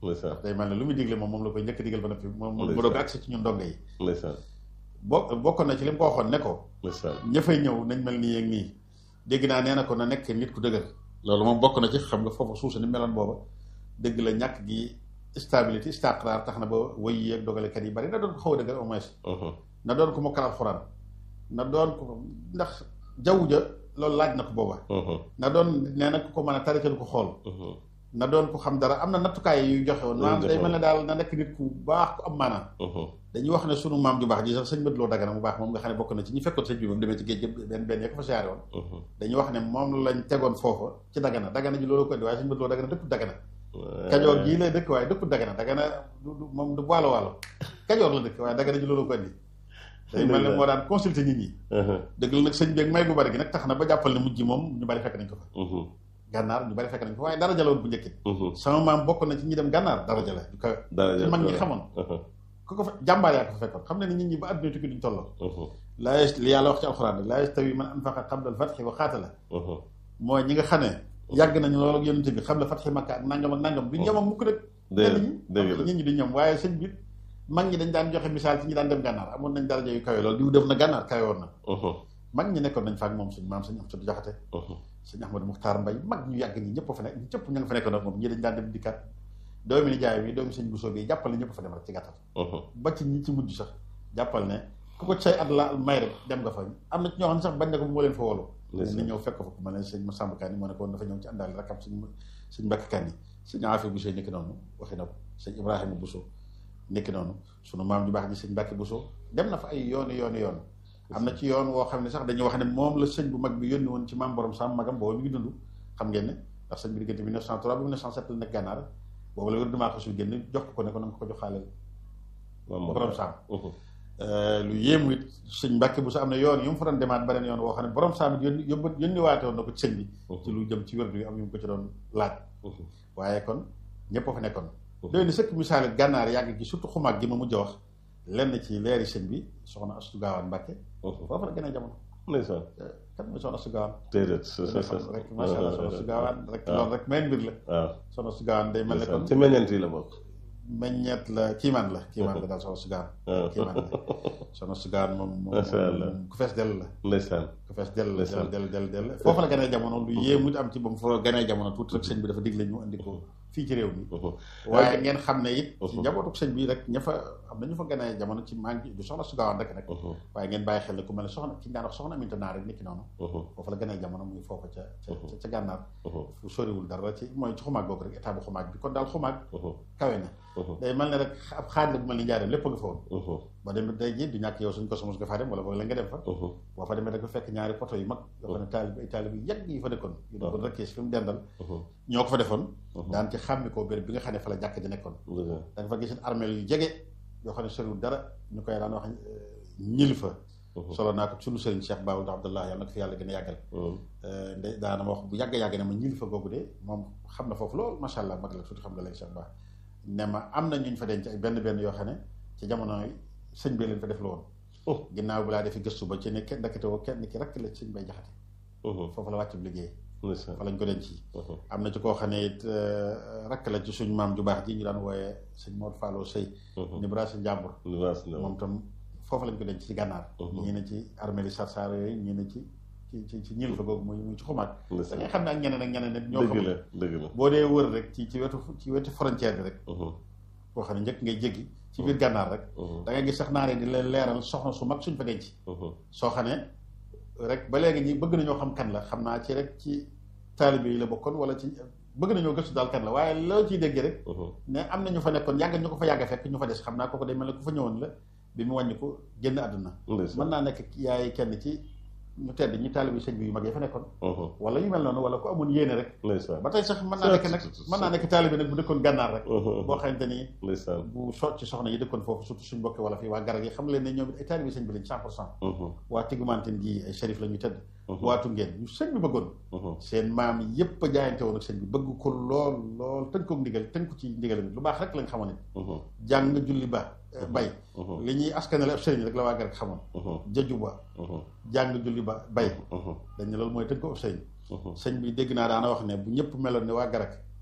ndeysaan day mel ne lu muy digle moom moom la koy njëkk digal ba noppi moom mu Ndeysaan. doog agsi ci ñun ndongo yi ndeysaan bo bokkoon na ci li mu ko waxoon ne ko ndeysaan ña fay ñëw nañ mel nii ak nii dégg naa nee na ko na nekk nit ku dëgër loolu moom bokk na ci xam nga foofu suusa ni meloon booba dëgg la ñàkk gi stabilité istiqraar tax na ba wëy yi ak dogalekat yi bari na doon ko xaw a dëgër au moins Mhm. na doon ko mokkal alxuraan na doon ko ndax jaww ja loolu laaj na ko booba Mhm. na doon nee na ku ko mën a tarital ko xool Mhm. na doon ko xam dara am na nattukaay yu joxe woon Yu maanaam joxe day woon. mel ne daal na nekk nit ku baax ku am maanaam Mhm. dañuy wax ne sunu maam ju baax ji sax sëñ Mat Loo Dagana mu baax moom nga xam ne bokk na ci ñi fekkoon sëñ bi moom demee ci géej gi benn benn ya ko fa siyaare woon Mhm. dañuy wax ne moom lañ tegoon foofa ci Dagana Dagana ji loolu ko indi waaye sëñ Mat Loo Dagana dëkku Dagana kajoor gii lay dëkk waaye dëkku Dagana Dagana du du moom du waalo waalo kajoor la dëkk waaye Dagana ji loolu ko indi day mel ne moo daan consulter nit ñi Mhm. dëgg la nag sëñ bi ak may gu bari gi nag tax na ba jàppal ne mujj moom ñu bari fekk nañ ko fa Mhm. gànnaar ñu bari fekk nañ ko fa waaye dara jaloon bu njëkkit Mhm. sama maam bokk na ci ñi dem gànnaar dara jala du kawe dara ci mag ñi jàpp xamoon Mhm. ku ko fa jàmbaar yaa ko fa fekkoon xam ne ni nit ñi ba adduna tukki duñ tolloo Mhm. laa yas li yàlla wax ci alxuraan rek laa yastawi man anfaqa qabla al-fathi wa qaatala Mhm. mooy ñi nga xam ne yàgg nañu loolu ak yonente bi xam la fatxi makka ak nangam ak nangam duñ ñoom ak mukk rek dëgg ñi dëgg la nit ñi duñ ñoom waaye sëñ bi mag ñi dañ daan joxe misaal ci ñi daan dem gànnaar amoon nañ daraja yu kawe loolu diw def na gànnaar kawe woon na Mhm. mag ñi nekkoon nañ fa ak moom suñ maam sëñ Amsatu Jaxate Mhm. sëñ Ahmadou Muxtaar Mbay mag ñu yàgg ñi ñëpp fa nekk ñi ñëpp ña nga fa nekkoon ak moom ñi dañ daan dem dikkaat doomi ni jaay bi doomi sëñ Bousso bi jàppal ne ñëpp fa dem rek ci gàttal Mhm. ba ci ñi ci mujj sax jàppal ne ku ko say at la may rek dem nga fa am na ci ñoo xam ne sax bañ na ko bu moo leen fa wolu ndeysaan. ni ñëw fekk ko fa ku ma ne sëñ Masamba Kanni moo ne ko woon dafa ñëw ci àndaale rakam sëñ sëñ Mbàkke Kanni sëñ Afi Bousso nekki noonu waxi na ko sëñ Ibrahima Bousso nekki noonu sunu maam ju baax ji sëñ Mbàkke Bousso dem na fa ay yooni yooni yoon am na ci yoon woo xam ne sax dañuy wax ne moom la sëñ bu mag bi yónni woon ci maam borom sam magam boobu mi ngi dund xam ngeen ne ndax sëñ bi diggante 1903 ba 1907 la nekk gànnaar boobu la wér dumaa ko sul génn jox ko ne ko na nga ko joxaaleel Maam borom saam Mhm. lu yéemu it sëñ Mbàkke bu sa am na yoon yu mu fa doon demaat beneen yoon woo xam ne borom saam it yónni yóbbu yónni waate woon na ko ci sëñ bi ci lu jëm ci wérdu yu am yu mu ko ci doon laaj Mhm. waaye kon ñëpp a fa nekkoon Mhm. doy na sëkk misaal gànnaar yàgg gi surtout xumaag gi ma mujj a wax lenn ci leeri sëñ bi soxna Astu Gaawaan Mbàkke Mhm. foofu la gën a jamono ndeysaan. kan mooy soxna Astu Gaawaan déedéet. rek macha allah soxna Astu Gaawaan rek loolu rek meen mbir la waaw. soxna Astu Gaawaan day mel ne kon ci meññeent yi la bokk. meññeet la kiimaan la kiimaan la daal soxna Astu Gaawaan waaw. kiimaan la soxna Astu Gaawaan moom moom Macha allah. moom ku fees dell la ndeysaan. ku fees dell Ndeysaan. dell dell dell foofu la gënee jamono lu yéemu am ci ba mu fa gënee jamono tuuti rek sëñ bi dafa digle ñu andi ko fii ci réew mi Mhm. waaye ngeen xam ne it ci Mhm. njabootu sëñ bi rek ña fa am na ñu fa gënee jamono ci maa ngi du soxna su gaawaan rek rek Mhm. waaye ngeen bàyyi xel ne ku mel ne soxna ki ñu daan wax soxna Aminta Naar rek niki noonu Mhm. foofu la gënee jamono muy foofu ca ca Mhm. ca gànnaar Mhm. fu soriwul dara ci mooy ci xumaag googu rek état bu xumaag bi kon daal xumaag Mhm. kawe na Mhm. day mel ne rek ab xaaj la bu mel ni njaareem lépp a nga fa woon Mhm. ba dem day ji du ñàkk yow suñ ko sumus nga faa dem wala boog la nga dem fa Mhm. boo fa demee da nga fekk ñaari poto yu mag yoo xam ne taalib ay taalib yu yàgg yi fa dëkkoon yu dëkkoon rek fi mu dendal Mhm. ñoo ko fa defoon Mhm. daan ci xàmmi koo béréb bi nga xam ne fa la jàkk ji nekkoon Dëgg la. da nga fa gis armeel yu jege yoo xam ne soriwul dara ñu koy daan wax ñil fa Mhm. solo naa ko sunu sëriñ Cheikh Babou Abdallah yàlla na ko fi yàlla gën a yàggal Mhm. nde daana ma wax bu yàgg yàgg ne ma ñil fa googu de moom xam na foofu loolu macha allah mag la surtout xam nga léegi Cheikh Ba ne ma am na ñuñ fa denc ay benn benn yoo xam ne ci jamono yi sëñ bi leen fa def la woon Oh. ginnaaw bi laa defi gëstu ba ci ne kenn dakkate woo kenn ki rek la sëñ bay jaxate Mhm. foofu la wàcc bu liggéey ndeysaan. fa lañ ko denc Mhm. am na ci koo xam ne it rakk la ci suñ maam ju baax ji ñu daan wooyee sëñ Mor Fallou Sey Mhm. ni bra si njàmbur Libaas la. moom tam foofu lañ ko denc ci gànnaar Mhm. ñii ne ci armée sarsar yooyu ñii ne ci ci ci ci ñil fa googu muy muy ci xumaat da ndeysaan. ngay xam ne ak ñeneen ak ñeneen nit ñoo dëgg xam la dëgg la. boo dee wër rek ci ci wetu ci wetu frontière bi rek Mhm. boo xam ne njëkk ngay jéggi ci biir gànnaar rek Mhm. da ngay gis sax naaree di leen leeral soxna su mag suñ fa denc Mhm. soo xam ne rek ba léegi ñi bëgg nañoo xam kan la xam naa ci rek ci taalibe yi la bokkoon wala ci bëgg nañoo gëstu daal kan la waaye loo ciy déggee rek Mhm. ne am na ñu fa nekkoon yàgg ñu ko fa yàgg fekk ñu fa des xam naa kooku day mel ne ku fa ñëwoon la bi mu wàññi ko génn àdduna ndeysaan. mën naa nekk yaay kenn ci ñu tedd ñi taalibe sëñ bi yu mag yi fa nekkoon Mhm. wala yu mel noonu wala ku amoon yéene rek ndeysaan. ba tey sax mën naa nekk nag mën naa nekk taalibe nag bu dëkkoon gànnaar rek Mhm. boo xamante ni ndeysaan. bu so ci soxna yi dëkkoon foofu surtout suñ bokki wala fii waa garag yi xam leen ne ñoom it ay taalibe sëñ bi lañ cent pour cent Mhm. waa Tigumantin gi ay shérif la ñu tëdd Mhm. waa Tungeen ñu sëñ bi bëggoon Mhm. seen maam yépp a jaayante woon ak sëñ bi bëgg ko lool lool tënk ko ndigal tënk ko ci ndigal lu baax rek lañ xamoon it Mhm. jàng julli ba bay Mhm. li ñuy askanale ab sëriñ rek la waa garag xamoon Mhm. jëju ba Mhm. jàng julli ba bay Mhm. dañ ne loolu mooy tënk ko ab sëriñ Mhm. sëñ bi dégg naa daana wax ne bu ñëpp meloon ne waa garag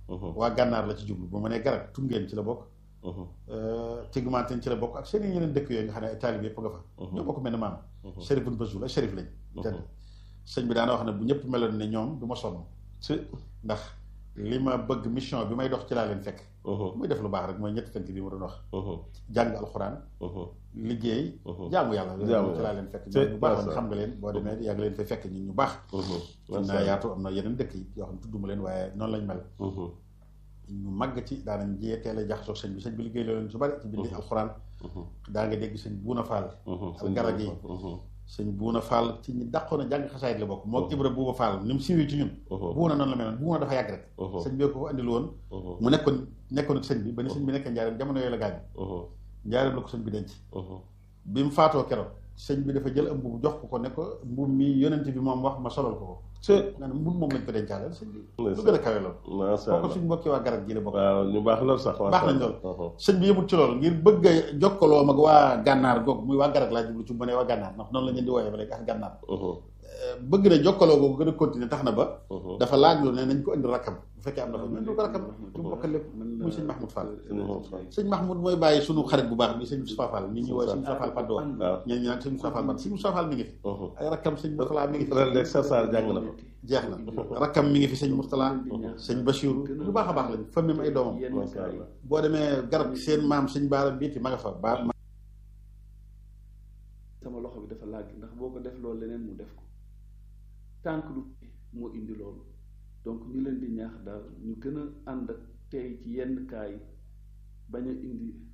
waa gànnaar la ci jublu bu ma nee garab tungeen ci la bokk Tigmanten ci la bokk ak seen yeneen dëkk yooyu nga xam ne ay taalib yëpp nga fa ñoo bokk mel ne maam Chérif bun Bazoul ay Chérif lañ te sëñ bi daana wax ne bu ñëpp meloon ne ñoom du ma sonn ndax li ma bëgg mission bi may dox ci laa leen fekk muy def lu baax rek mooy ñetti tënk bi ma doon wax jàng alxuraan liggéey jaamu yàlla ci laa leen fekk ñoom ñu baax lañ xam nga leen boo demee yàgg leen fay fekk ñun ñu baax am naa yaatu am na yeneen dëkk yi yoo xam ne tudduma leen waaye noonu lañ mel ñu màgg ci daanañ jiyee teel a jaxasoo sëñ bi sëñ bi liggéey loolu su bari ci bindi alxuraan daa nga dégg sëñ buuna faal al garag yi sëñ buuna faal ci ñi dàqoon a jàng xasaayit la bokk moo ibra buuba faal ni mu siiwee ci ñun buuna noonu la mel buuna dafa yàgg rek sëñ bi ko andil woon mu nekkoon nekkoon ak sëñ bi ba ni sëñ bi nekkee njaareem jamono yooyu la gaañ njaareem la ko sëñ bi denc bi mu faatoo keroog sëñ bi dafa jël am mbubu jox ko ko ne ko mbub mi yonent bi moom wax ma solal ko ko nga ne mbub moom lañ ko dencaale sëñ bi lu gën a kawe loolu kooku suñ mbokki waa garab gi la bokk waaw ñu baax lool sax baax nañ lool sëñ bi yëmut ci loolu ngir bëgg a jokkaloo mag waa gànnaar goog muy waa garab laa jublu ci mu ne waa gànnaar ndax noonu la ñeen di wooyee ba léegi ak gànnaar bëgg na jokkaloo googu gën a continuer tax na ba dafa laaj lu ne nañ ko indi rakkam bu fekkee am na fa ñu ko rakkam ñu bokk lépp muy sëñ Mahmoud Fall sëñ Mahmoud mooy bàyyi sunu xarit bu baax bi sëñ Moustapha Fall nit ñi wooye sëñ Moustapha Fall Padoa ñeen ñi naan sëñ Moustapha Fall sëñ Moustapha Fall mi ngi fi ay rakkam sëñ Moustapha mi ngi fi ren de Sarsar jàng na ko jeex na rakkam mi ngi fi sëñ Moustapha sëñ Bachir lu baax a baax lañ fa même ay doomam boo demee garab seen maam sëñ Baara biiti ma nga fa ba sama loxo bi dafa laaj ndax boo ko def loolu leneen mu def ko tànk lu moo indi loolu donc ñu leen di ñaax daal ñu gën a ànd ak tey ci yenn kaa yi bañ a indi